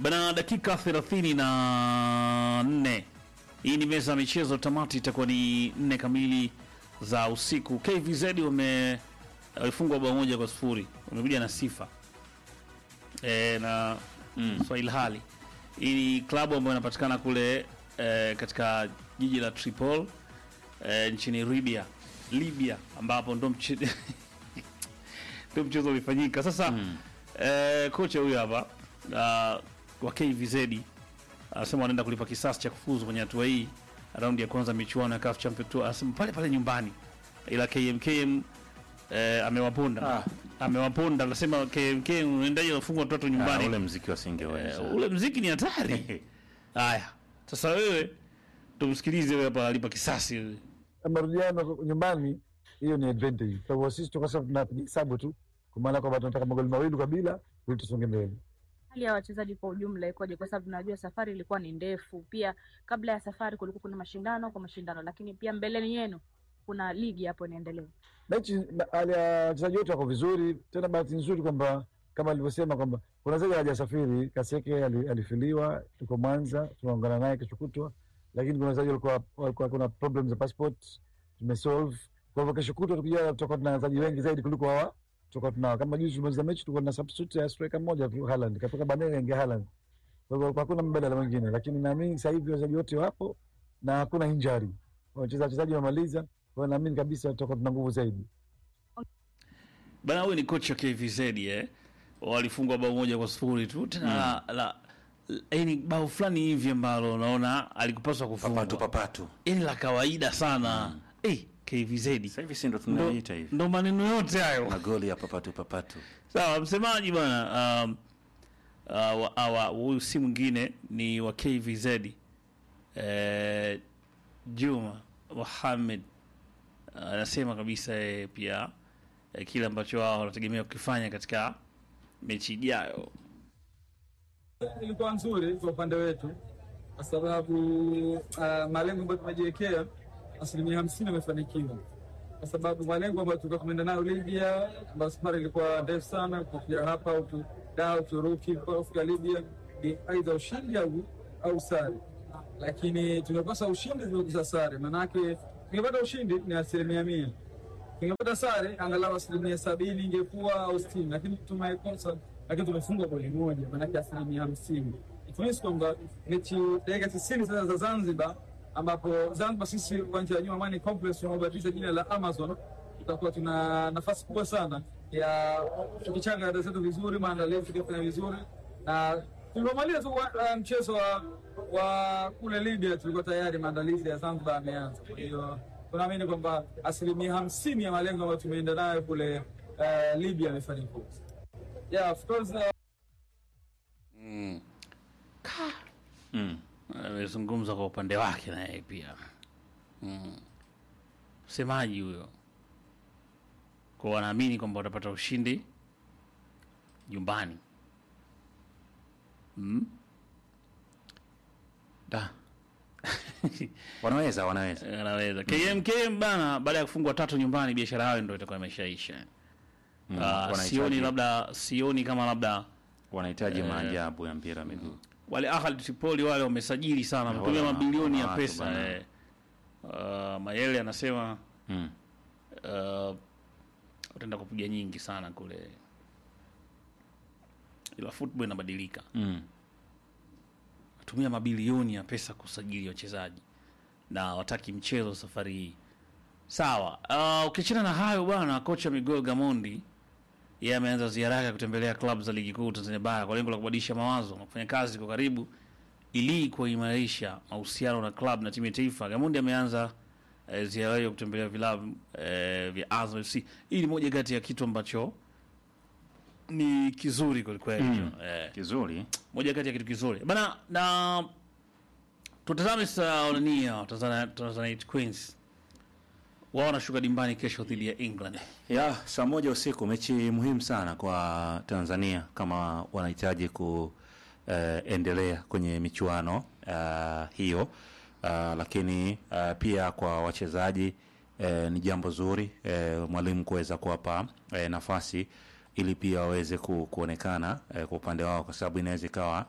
Bana, dakika thelathini na nne. Hii ni meza ya michezo, tamati itakuwa ni nne kamili za usiku. KVZ wame walifungwa bao moja kwa sifuri, wamekuja na sifa e, na Mm. Swahili Hali. Hii ni klabu ambayo inapatikana kule e, katika jiji la Tripoli e, nchini Libya, Libya ambapo ndo mche... ndo mchezo ulifanyika sasa. Mm. Eh, kocha huyu hapa uh, wa KVZ anasema wanaenda kulipa kisasi cha kufuzu kwenye hatua hii raundi ya kwanza michuano ya CAF Champions Tour. Anasema pale pale nyumbani, ila KMKM eh, amewaponda Ah. amewaponda. Anasema KMKM unaendaje unafungwa watoto Ah, nyumbani? ule mziki wasingeweza. Eh, ule mziki ni hatari. Haya, sasa wewe tumsikilize wewe hapa alipa kisasi wewe. marudiano nyumbani, hiyo ni advantage. Kwa hivyo sisi kwa sababu tunapiga hesabu tu, kwa maana kwamba tunataka magoli mawili kwa bila ili tusonge mbele. Hali ya wachezaji kwa ujumla ikoje? Kwa sababu tunajua safari ilikuwa ni ndefu. Pia kabla ya safari kulikuwa kuna mashindano kwa mashindano, lakini pia mbeleni yenu kuna ligi hapo inaendelea. Mechi na- hali ya wachezaji wote wako vizuri, tena bahati nzuri kwamba kama alivyosema kwamba kuna zaidi hajasafiri. Kaseke ali- alifiliwa, tuko Mwanza, tunaungana naye kesho kutwa, lakini kuna wachezaji walikuwa walikuwa kuna problem za passport tumesolve. Kwa hivyo kesho kutwa tukija, tutakuwa tuna wachezaji wengi zaidi kuliko hawa tutakuwa tunao. Kama juzi tumaliza mechi, tulikuwa na substitute ya striker mmoja tu, Haaland katoka Banega ingia Haaland. Kwa hivyo hakuna mbadala mwingine, lakini naamini sasa hivi wachezaji wote wapo na hakuna injury, wacheza wachezaji wamaliza. Kwa hiyo naamini kabisa tutakuwa tuna nguvu zaidi. Bana, huyu ni kocha wa KVZ eh. Walifungwa bao moja kwa sifuri tu tena la, la, yani bao fulani hivi ambalo unaona alikupaswa Papatu kufungwa papatu. yani la kawaida sana eh, KVZ Sasa hivi si ndo ndo, tunaita hivi. ndo maneno yote hayo Magoli ya papatu papatu. sawa. Msemaji bwana um, uh, wa- awa- huyu si mwingine ni wa KVZ eh, Juma Mohamed anasema kabisa yeye pia eh, kile ambacho wao wanategemea kukifanya katika mechi ijayo. ilikuwa nzuri kwa upande wetu kwa sababu uh, malengo ambayo tumejiwekea asilimia hamsini amefanikiwa, kwa sababu malengo ambayo tulikuwa tumeenda nayo Libya, ambayo safari ilikuwa ndefu sana kufikia hapa au tu da Uturuki kufika Libya, ni aidha ushindi au au sare, lakini tumekosa ushindi, tumekosa sare. Maanake tungepata ushindi ni asilimia mia tungepata sare angalau asilimia sabini ingekuwa au sitini, lakini tumekosa, lakini tumefungwa goli moja, maanake asilimia hamsini. Ikionyesha kwamba mechi dakika tisini sasa za Zanzibar, ambapo Zanzibar sisi uwanja wa New Amani Complex unaobatiza jina la Amazon, tutakuwa tuna nafasi kubwa sana ya tukichanga dada zetu vizuri, maandalizi tukifanya vizuri na tulivyomaliza tu wa- uh, mchezo wa, wa kule Libya tulikuwa tayari maandalizi ya Zanzibar yameanza. Kwa hiyo tunaamini kwamba asilimia hamsini ya malengo ambayo tumeenda nayo kule uh, Libya yamefanikiwa. Yeah, of course, uh, Mm. amezungumza kwa upande wake na yeye pia mm. Msemaji huyo kwa wanaamini kwamba watapata ushindi nyumbani mm? Da. wanaweza wanaweza. Anaweza KMKM bana, baada ya kufungwa tatu nyumbani, biashara yao ndio itakuwa imeshaisha. Mm. Ah, Wanahitaji- sioni labda, sioni kama labda wanahitaji Eh. maajabu ya mpira wa miguu. wale Ahli Tripoli wale wamesajili sana, Eh, wametumia wale mabilioni ya wana watu pesa bana. eh. Uh, Mayele anasema Mm. uh, utaenda kupiga nyingi sana kule, ila football inabadilika, Mm. tumia mabilioni ya pesa kusajili wachezaji na wataki mchezo safari hii. Sawa. Uh, ukiachana na hayo bwana, kocha Miguel Gamondi yeye ameanza ziara yake ya kutembelea klabu za ligi kuu Tanzania bara kwa lengo la kubadilisha mawazo na kufanya kazi kwa karibu ili kuimarisha mahusiano na klabu na timu ya taifa. Gamondi ameanza eh, ziara hiyo kutembelea vilabu eh, vya Azam FC. Hii ni moja kati ya kitu ambacho ni kizuri kwelikweli Mm. eh, Kizuri. moja kati ya kitu kizuri bana, na tutazame sasa Orania Tanzania Tanzanite Queens wao wanashuka dimbani kesho dhidi ya England. ya saa moja usiku, mechi muhimu sana kwa Tanzania kama wanahitaji kuendelea kwenye michuano eh, hiyo uh, lakini uh, pia kwa wachezaji eh, ni jambo zuri eh, mwalimu kuweza kuwapa eh, nafasi ili pia waweze ku, kuonekana eh, kwa upande wao, kwa sababu inaweza ikawa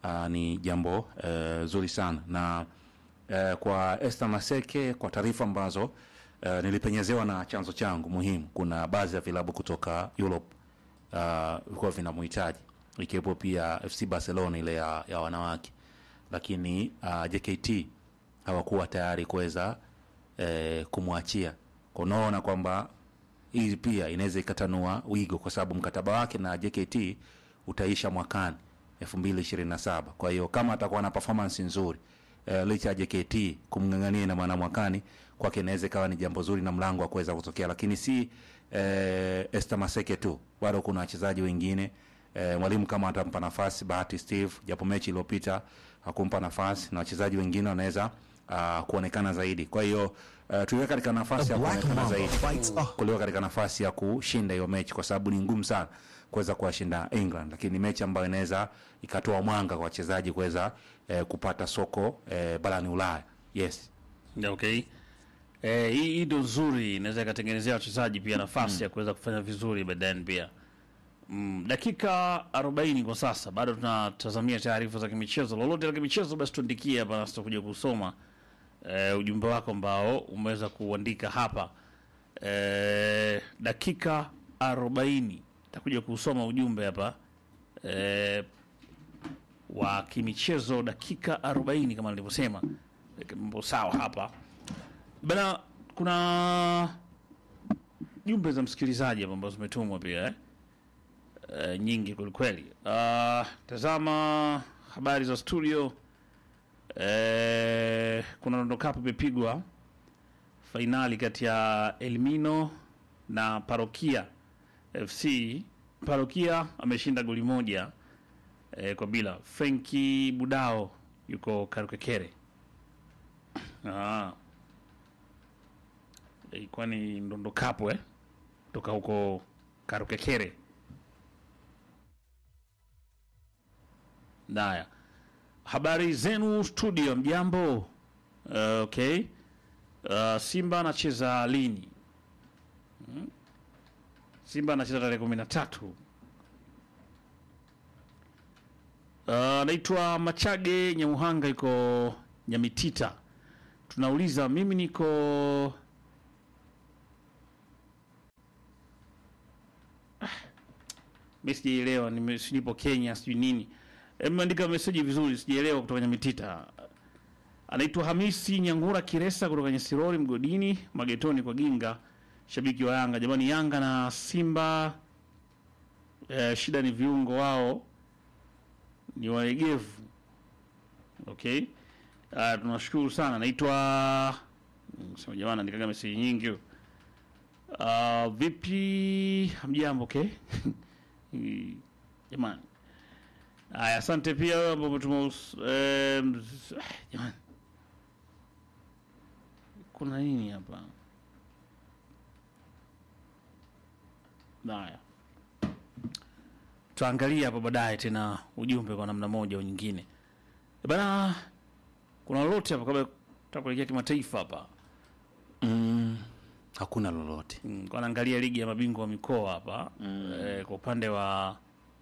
uh, ni jambo uh, zuri sana na uh, kwa Esther Maseke, kwa taarifa ambazo uh, nilipenyezewa na chanzo changu muhimu, kuna baadhi ya vilabu kutoka Europe uh, vilikuwa vinamhitaji ikiwepo pia FC Barcelona ile ya, ya wanawake, lakini uh, JKT hawakuwa tayari kuweza eh, kumwachia. Kwa unaona kwamba hii pia inaweza ikatanua wigo, kwa sababu mkataba wake na JKT utaisha mwakani 2027. Kwa hiyo kama atakuwa na performance nzuri eh, licha ya JKT kumng'ang'ania na maana mwakani kwake inaweza ikawa ni jambo zuri na mlango wa kuweza kutokea, lakini si eh, Esther Maseke tu, bado kuna wachezaji wengine eh, mwalimu kama atampa nafasi Bahati Steve, japo mechi iliyopita hakumpa nafasi na wachezaji wengine wanaweza uh, kuonekana zaidi. Kwa hiyo uh, tuliweka katika nafasi ya kuonekana zaidi kuliwa katika nafasi ya kushinda hiyo mechi, kwa sababu ni ngumu sana kuweza kuwashinda England, lakini ni mechi ambayo inaweza ikatoa mwanga kwa wachezaji kuweza eh, kupata soko eh, barani Ulaya. Yes. Yeah, okay. Eh, hii hii ndio nzuri, inaweza ikatengenezea wachezaji pia nafasi ya kuweza kufanya vizuri baadaye pia. Mm, dakika 40 kwa sasa, bado tunatazamia taarifa za kimichezo. Lolote la kimichezo, basi tuandikie hapa nasi tutakuja kusoma eh, ujumbe wako ambao umeweza kuandika hapa. Eh, dakika 40 takuja kusoma ujumbe hapa eh, wa kimichezo, dakika 40 kama nilivyosema. Eh, Mambo sawa hapa bana, kuna jumbe za msikilizaji hapa ambazo zimetumwa pia eh? Eh, nyingi kwelikweli. Uh, tazama habari za studio. Eh, kuna Rondo Cup imepigwa fainali kati ya Elmino na Parokia FC. Parokia ameshinda goli moja eh, kwa bila. Frenki Budao yuko Karukekere. Ah. Ilikuwa ni Ndondo Cup eh? Toka huko Karukekere. Naya, habari zenu studio, mjambo? Uh, okay. Uh, Simba anacheza lini? Hmm? Simba anacheza tarehe kumi na tatu. Uh, naitwa Machage Nyamuhanga, iko Nyamitita. Tunauliza, mimi niko mi sijaelewa, nime- sijui nipo Kenya sijui nini. Ameandika meseji vizuri, sijaelewa kutoka Nyamitita. Anaitwa Hamisi Nyangura Kiresa kutoka Nyesirori Mgodini Magetoni kwa Ginga, shabiki wa Yanga. Jamani, Yanga na Simba eh, shida ni viungo wao ni waegevu. Okay, uh, tunashukuru sana. Naitwa sema jamani, andikaga meseji nyingi. Uh, vipi, hamjambo? Okay jamani Haya, asante pia wewe ambao umetuma us- em, s- ah, jamani, kuna nini hapa? Haya, tutaangalia hapo baadaye tena ujumbe kwa namna moja au nyingine. Eh, Bana, kuna lolote hapa kabla tutaka kuelekea kimataifa hapa? Mm, hakuna lolote. Mm, kwa naangalia ligi ya mabingwa wa mikoa hapa eh, kwa upande wa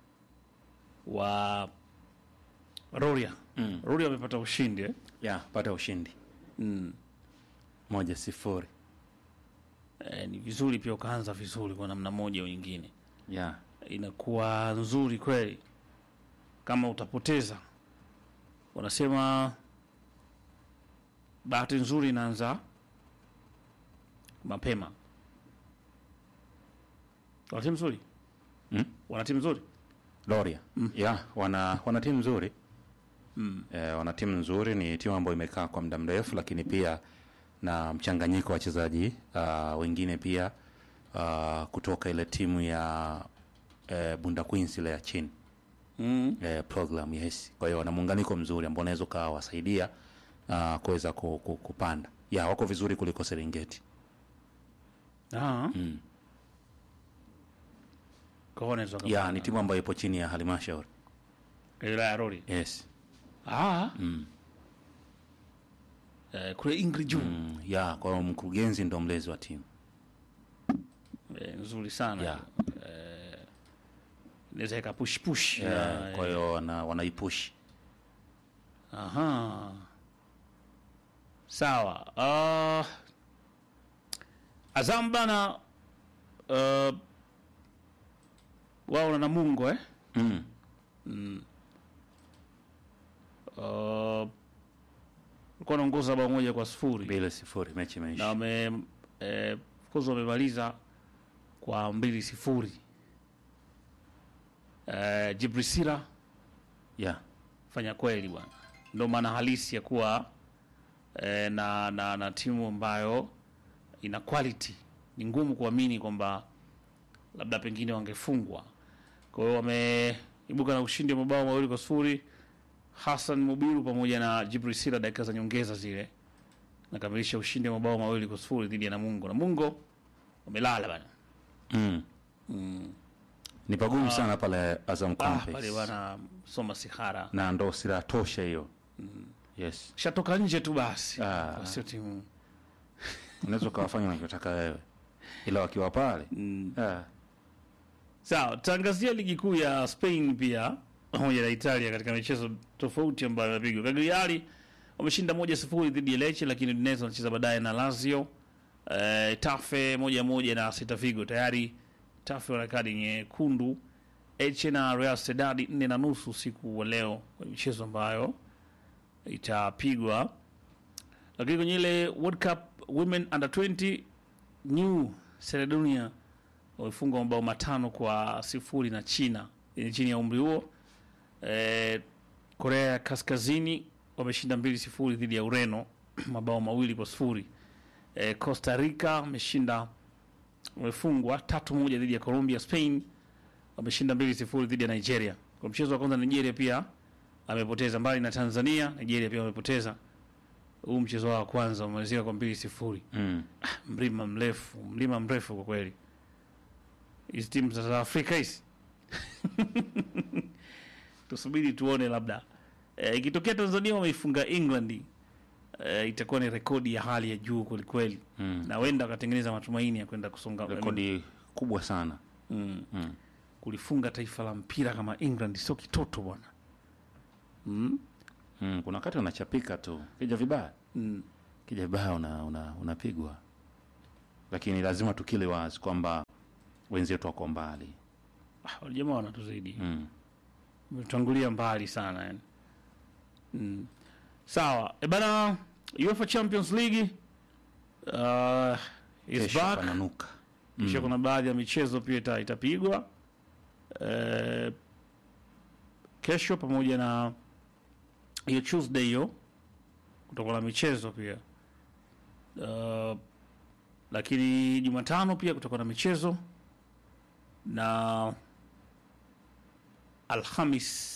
wa Roria Mm. Roria wamepata ushindi eh? Ya, pata ushindi mm. moja sifuri. Eh, ni vizuri pia ukaanza vizuri kwa namna moja au nyingine, Ya. inakuwa nzuri kweli. Kama utapoteza, wanasema bahati nzuri inaanza mapema. Wana timu nzuri Mm? wana timu nzuri Loria. Ya, wana wana timu nzuri. Eh, wana timu nzuri, ni timu ambayo imekaa kwa muda mrefu, lakini pia na mchanganyiko wa wachezaji uh, wengine pia uh, kutoka ile timu ya eh, Bunda Queens ile ya chini mm. eh, program yes. Kwa hiyo wana muunganiko mzuri ambao unaweza ukawasaidia uh, kuweza ku, ku, kupanda. Ya, wako vizuri kuliko Serengeti. Ah. Mm. Kwa hiyo wanaweza Ya, wakapanda. ni timu ambayo ipo chini ya halmashauri. wilaya ya Rori. Yes. Ah. Mm. Eh, kule Ingrid June Mm. Ya, kwa hiyo mkurugenzi ndo mlezi wa timu. eh, nzuri sana Yeah. eh, inaweza ikapush push Eh, na, kwa hiyo wana, wanaipush Aha. Sawa. Uh, Azam bana uh, wao na Namungo eh? mm. Uh, walikuwa wanaongoza bao moja kwa sifuri bila sifuri mechi na imeisha wame eh, of course wamemaliza kwa mbili sifuri. Eh, Jibrisira yeah. fanya kweli bwana, ndo maana halisi ya kuwa eh, na, na na timu ambayo ina quality. Ni ngumu kuamini kwamba labda pengine wangefungwa. Kwa hiyo wameibuka na ushindi wa mabao mawili kwa sifuri. Hassan Mubiru pamoja na Jibril Sila dakika za nyongeza zile nakamilisha ushindi wa mabao mawili kwa sifuri dhidi ya Namungo. Namungo wamelala bana. mm. ni pagumu sana pale Azam Ah, Complex pale bana soma sihara. na ndo silaha tosha hiyo yes Shatoka nje tu basi. Ah. Kwa Sio timu. unaweza ukawafanya unavyotaka wewe ila wakiwa pale ah. Sawa, tutaangazia ligi kuu ya Spain pia pamoja na Italia katika michezo tofauti ambayo imepigwa. Cagliari wameshinda moja sifuri dhidi ya Lecce, lakini Udinese wanacheza baadaye na Lazio. Eh, Tafe moja moja na Celta Vigo. Tayari Tafe wana kadi nyekundu. Elche na Real Sociedad nne na nusu usiku wa leo kwenye michezo ambayo itapigwa. Lakini kwenye ile World Cup Women Under 20 New Caledonia wamefungwa mabao matano kwa sifuri na China yenye chini ya umri huo. E, Korea ya Kaskazini wameshinda mbili sifuri dhidi ya Ureno mabao mawili kwa sifuri. E, Costa Rica wameshinda wamefungwa tatu moja dhidi ya Colombia. Spain wameshinda mbili sifuri dhidi ya Nigeria. Kwa mchezo wa kwanza Nigeria pia amepoteza, mbali na Tanzania, Nigeria pia wamepoteza huu mchezo wao wa kwanza, wamemalizika kwa mbili sifuri. mm. Mlima mrefu, mlima mrefu kwa kweli. Hizi timu za South Africa hizi tusubiri tuone, labda Eh, ikitokea Tanzania wameifunga England eh, itakuwa ni rekodi ya hali ya juu kwelikweli, Mm. na wenda wakatengeneza matumaini ya kwenda kusonga rekodi kubwa sana mm. mm. kulifunga taifa la mpira kama England sio kitoto bwana mm. Mm. kuna wakati unachapika tu kija vibaya mm. kija vibaya una, una, unapigwa lakini lazima tukile wazi kwamba wenzetu wako mbali Ah, wale jamaa wanatuzidi mm. umetangulia mbali sana yani. Mm. Sawa e bana, UEFA Champions League uh, is kesho back. pananuka Kisha kuna baadhi ya michezo pia ita, itapigwa eh, kesho pamoja na hiyo Tuesday hiyo kutakuwa na michezo pia uh, lakini Jumatano pia kutakuwa na michezo na Alhamis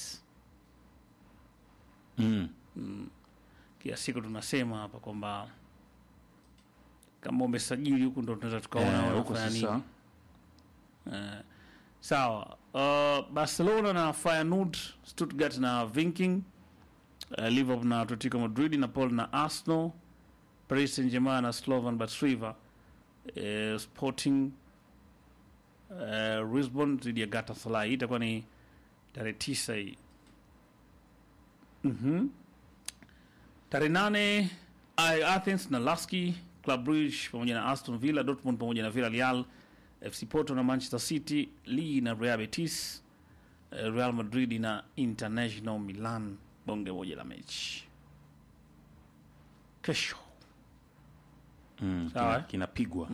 mm. kila siku tunasema hapa kwamba kama umesajili huku ndo tunaweza tukaona Eh, huko wanafanya nini. sasa Eh, sawa. Uh, Barcelona na Feyenoord, Stuttgart na Viking, uh, Liverpool na Atletico Madrid, Napoli na Arsenal, Paris Saint-Germain na Slovan Bratislava, uh, Sporting uh, Lisbon dhidi ya Galatasaray. Hii itakuwa ni tarehe tisa hii. Mhm. Tarehe nane I- Athens na Laski, Club Brugge pamoja na Aston Villa, Dortmund pamoja na Villarreal, FC Porto na Manchester City, Lille na Real Betis, eh, Real Madrid na International Milan, bonge moja la mechi kesho. mm. Sawa, kina- eh? kinapigwa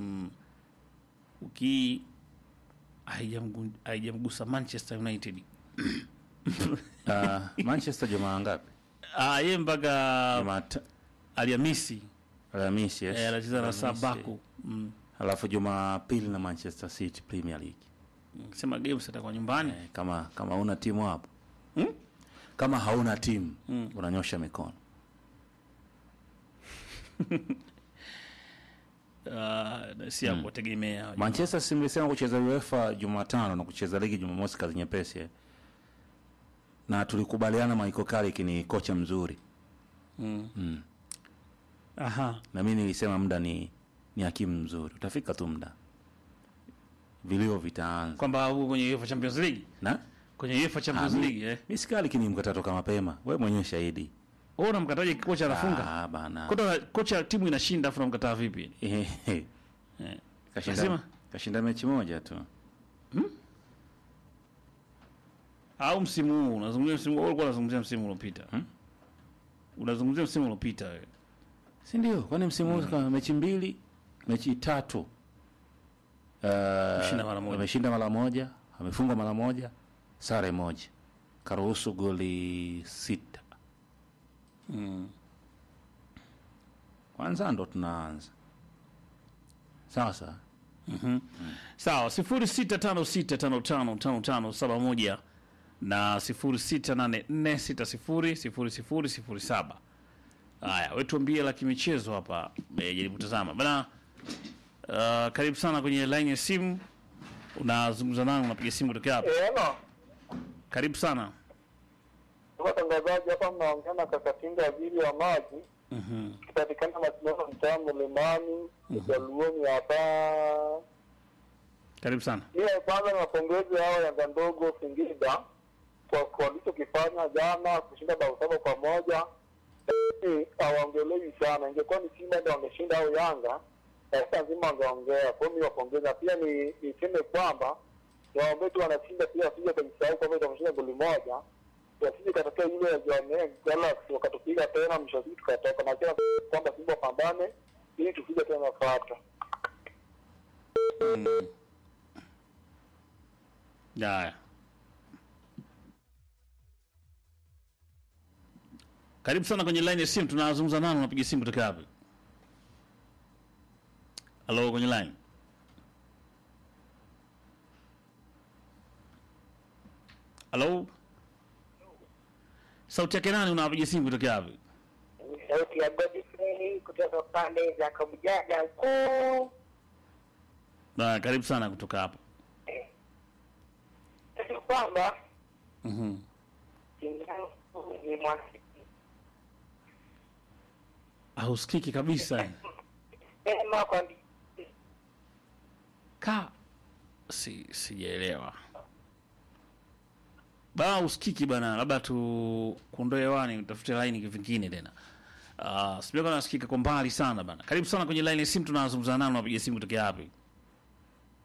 Uki haijamgu- haijamgusa Manchester United Ah, manchester jumaa ngapi ah, ye mpaka Jumata- Alhamisi alhamisi yes. eh, anacheza na Alhamisi. Sabaku mm. alafu jumapili na manchester city premier league sema games atakuwa nyumbani eh, kama kama una timu hapo Hmm? kama hauna timu unanyosha mikono uh, si ya kuwategemea manchester si mlisema kucheza uefa jumatano na kucheza ligi jumamosi kazi nyepesi eh? na tulikubaliana Michael Carrick ni kocha mzuri Aha. na mi nilisema muda ni ni hakimu mzuri utafika tu muda vilio vitaanza kwamba huko kwenye UEFA Champions League na kwenye UEFA Champions Ah, mi- League eh. mi si Carrick ni mkatatoka mapema we mwenyewe shahidi Wewe unamkataje kocha anafunga? Ah, bana. Kocha kocha timu inashinda afu unamkataa vipi? Ehe. Kashinda, Lazima. kashinda mechi moja tu. Au msimu huu unazungumzia msimu huu ulikuwa unazungumzia msimu uliopita. Hmm? Unazungumzia msimu uliopita wewe. Si ndio? Kwani msimu huu kama mechi mbili, mechi tatu. Uh, Ameshinda mara moja. Ameshinda mara moja, amefungwa mara moja, sare moja. Karuhusu goli sita. Mm. Kwanza ndo tunaanza. Sawa sawa. Sawa, 0656555571 na 0684600007. Haya, wewe tuambie la kimichezo hapa. Eh, jaribu tazama. Bana uh, karibu sana kwenye line ya simu. Unazungumza nani? Unapiga simu kutoka hapa. Eno, Karibu sana. watangazaji hapa mnaongea na Kakatinga waziri wa maji Mhm. kipatikana mashindano mtaa Mlimani Jaluoni hapa. Karibu sana. Pia kwanza nawapongezi hao Yanga ndogo Singida kwa kwa walichokifanya jana kushinda bao saba kwa moja. Lakini hawaongelewi sana, ingekuwa ni Simba ndio wangeshinda au Yanga sasa nzima wangeongea. Kwa hiyo mi wapongeza, pia ni niseme kwamba niwaombee tu wanashinda pia wasije kujisahau kwamba itamshinda goli moja wasije katokea ile ya Jwaneng Galaxy wakatupiga tena, mwisho wa siku tukatoka na kila kwamba Simba pambane ili tupige tena nafuata. Haya. Karibu sana kwenye line ya simu. Tunazungumza nani? Unapiga simu kutoka wapi? Halo, kwenye line. Halo. Sauti yake nani? Unapiga simu kutoka wapi? sauti ya Godfrey kutoka pande za Kabujaga kuu. Na karibu sana kutoka hapa. Ni kwamba Mhm. timu yangu ni mwana Hausikiki kabisa. sema kwa Ka si sijaelewa. Bana usikiki bana, labda tu kuondoe hewani utafute line vingine tena. Ah, uh, sijui kama nasikika kwa mbali sana bana. Karibu sana kwenye line ya simu tunazungumza nao, unapiga simu kutoka wapi?